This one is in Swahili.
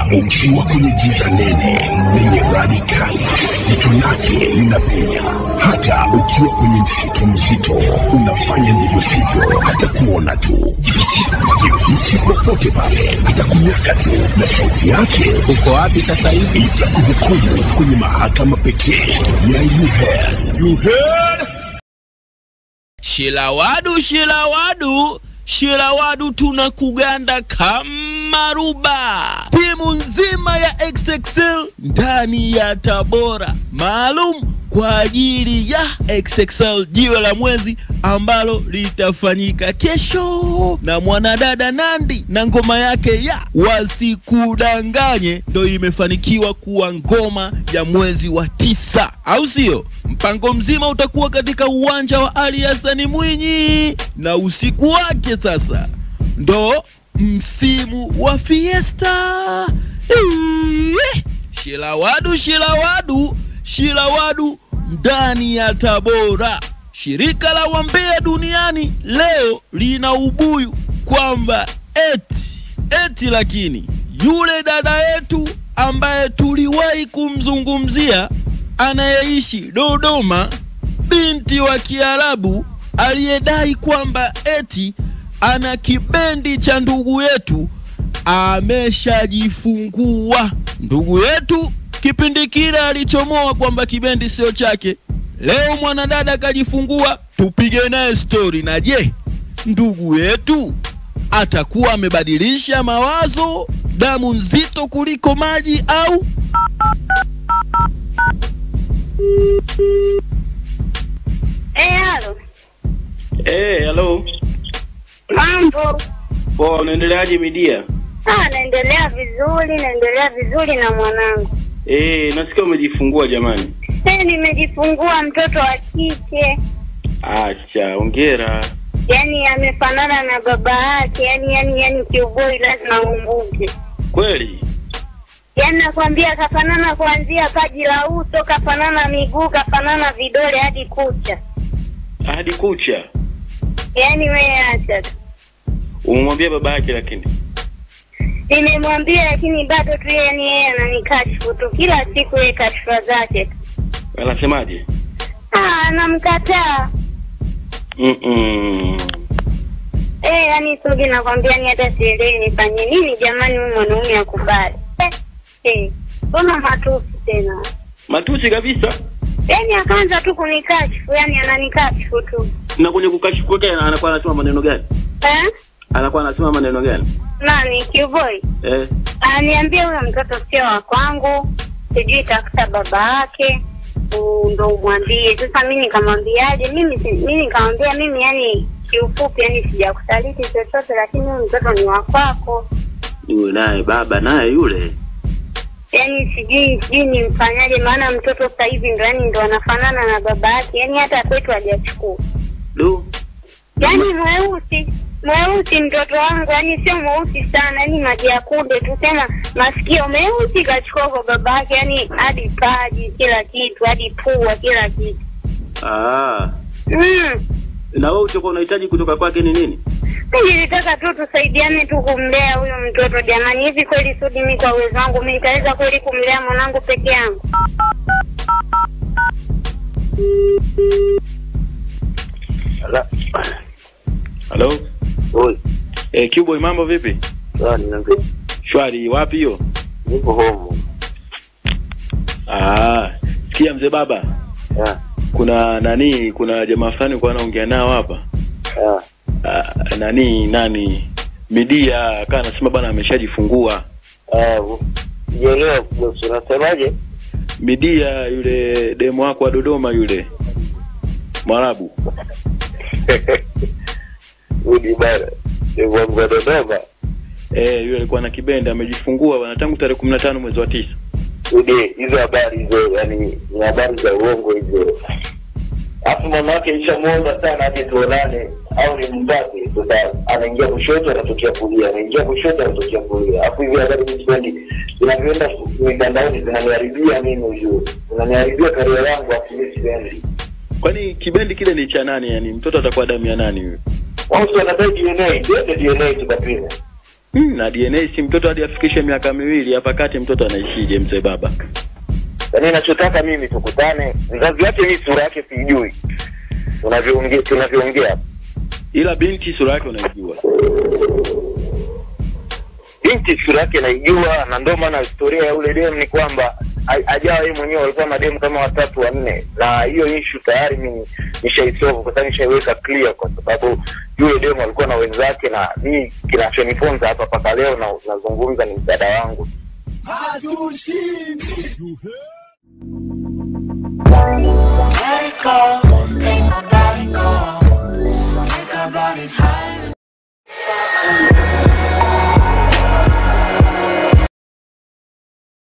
ukiwa kwenye giza nene lenye radi kali, jicho lake linapenya. Hata ukiwa kwenye msitu mzito, unafanya ndivyo sivyo, hata kuona tu. Jifiche popote pale, atakunyaka tu, na sauti yake Uko wapi sasa hivi? itakuhukumu kwenye mahakama pekee ya You Heard. You Heard? Shilawadu, shilawadu, shilawadu, tunakuganda kama ruba. Timu nzima ya XXL ndani ya Tabora, maalum kwa ajili ya XXL jiwe la mwezi ambalo litafanyika kesho na mwanadada Nandi na ngoma yake ya wasikudanganye ndo imefanikiwa kuwa ngoma ya mwezi wa tisa, au sio? Mpango mzima utakuwa katika uwanja wa Ali Hassan Mwinyi na usiku wake sasa ndo msimu wa fiesta. Eee! Shilawadu, shilawadu, shilawadu ndani ya Tabora. Shirika la wambea duniani leo lina ubuyu kwamba eti eti, lakini yule dada yetu ambaye tuliwahi kumzungumzia anayeishi Dodoma, binti wa Kiarabu aliyedai kwamba eti ana kibendi cha ndugu yetu ameshajifungua. Ndugu yetu kipindi kile alichomoa kwamba kibendi sio chake. Leo mwanadada akajifungua, tupige naye stori. Na je, ndugu yetu atakuwa amebadilisha mawazo, damu nzito kuliko maji au Eh, halo. Eh, hello. Mambo. Poa, unaendeleaje midia? Ah, naendelea vizuri, naendelea vizuri na mwanangu. Eh, nasikia umejifungua jamani. Eh, nimejifungua mtoto wa kike. Acha, hongera. Yaani amefanana na baba yake, yaani yaani yaani kiuboi lazima umbuke. Kweli? Yaani nakwambia kafanana kuanzia paji la uso, kafanana miguu, kafanana vidole hadi kucha. Hadi kucha. Yaani wewe acha tu. Umemwambia baba yake lakini. Nimemwambia lakini bado tu yeye yani yeye ananikashifu tu kila siku yeye kashfa zake tu. Anasemaje? Ah, anamkataa. Mm. Eh, yani Sugi nakwambia ni hata sielewi nifanye nini jamani huyu mwanaume akubali. Eh, eh, mbona matusi tena? Matusi kabisa. Yaani akaanza tu kunikashifu, yani ananikashifu tu. Na kwenye kukashifu kwake anakuwa anasema maneno gani? Eh? Anakuwa anasema maneno gani? Nani Kiboy? Eh. Aniambia huyo mtoto sio wa kwangu, sijui tafuta baba yake u- ndo umwambie. Sasa mimi nikamwambiaje? Mimi si- mimi nikamwambia mimi, yani kiufupi, yani sijakusaliti chochote, lakini huyu mtoto ni wa kwako. Yule naye baba naye yule. yani sijui sijui nimfanyaje, maana mtoto sasa hivi ndo yani ndo anafanana na baba yake, yani hata kwetu hajachukua, Du. yani mweusi mweusi mtoto wangu, yani sio mweusi sana, yani maji ya kunde tu, tena masikio meusi kachukua kwa baba yake, yani hadi paji, kila kitu, hadi pua, kila kitu Ah. mm. Na wewe ulichokuwa unahitaji kutoka kwake ni nini? Mi nilitaka tu tusaidiane tu kumlea huyo mtoto jamani. Hivi kweli Sudi, mi kwa uwezo wangu mi nitaweza kweli kumlea mwanangu peke yangu? Halo? Oi, Eh, Cuboy mambo vipi? sawa niambie. Shwari, wapi hiyo? Nipo home. Ah, sikia mzee baba. Ya, Kuna nani, kuna jamaa fulani kwa anaongea nao hapa. ya. Ah, nani nani Midia akawa anasema bana ameshajifungua. Eh, sijaelewa bosi, unasemaje? Midia yule demo wako wa Dodoma yule Mwarabu. Udi bana. Ndio wangu wa Dodoma. Eh, yule alikuwa na kibenda amejifungua bana tangu tarehe 15 mwezi wa tisa. Udi hizo habari hizo, yani ni habari za uongo hizo. Hapo mama yake ishamuomba sana aje tuonane au ni mpate. Sasa anaingia kushoto anatokea kulia, anaingia kushoto anatokea kulia. Hapo hivi habari mimi sipendi. Zinavyoenda mitandaoni zinaniharibia mimi ujue. Zinaniharibia karia yangu hapo mimi sipendi. Kwani kibendi kile ni cha nani yani? Mtoto atakuwa damu ya nani huyo? Watu wanadai DNA, yote DNA tukapima. Hmm, na DNA si mtoto hadi afikishe miaka miwili hapa kati mtoto anaishije mzee baba? Yaani nachotaka mimi tukutane, mzazi wake mimi sura yake siijui, tunavyoongea tunavyoongea Ila binti sura yake unaijua. binti sura yake naijua, na ndio maana historia ya ule demu ni kwamba a- ajawa yeye mwenyewe walikuwa mademu kama watatu wanne, na hiyo issue tayari mimi nishaisolve kwa sababu nishaiweka clear, kwa sababu yule demu alikuwa na wenzake, na mimi kinachonifunza hapa mpaka leo na nazungumza ni msaada wangu. Let it go.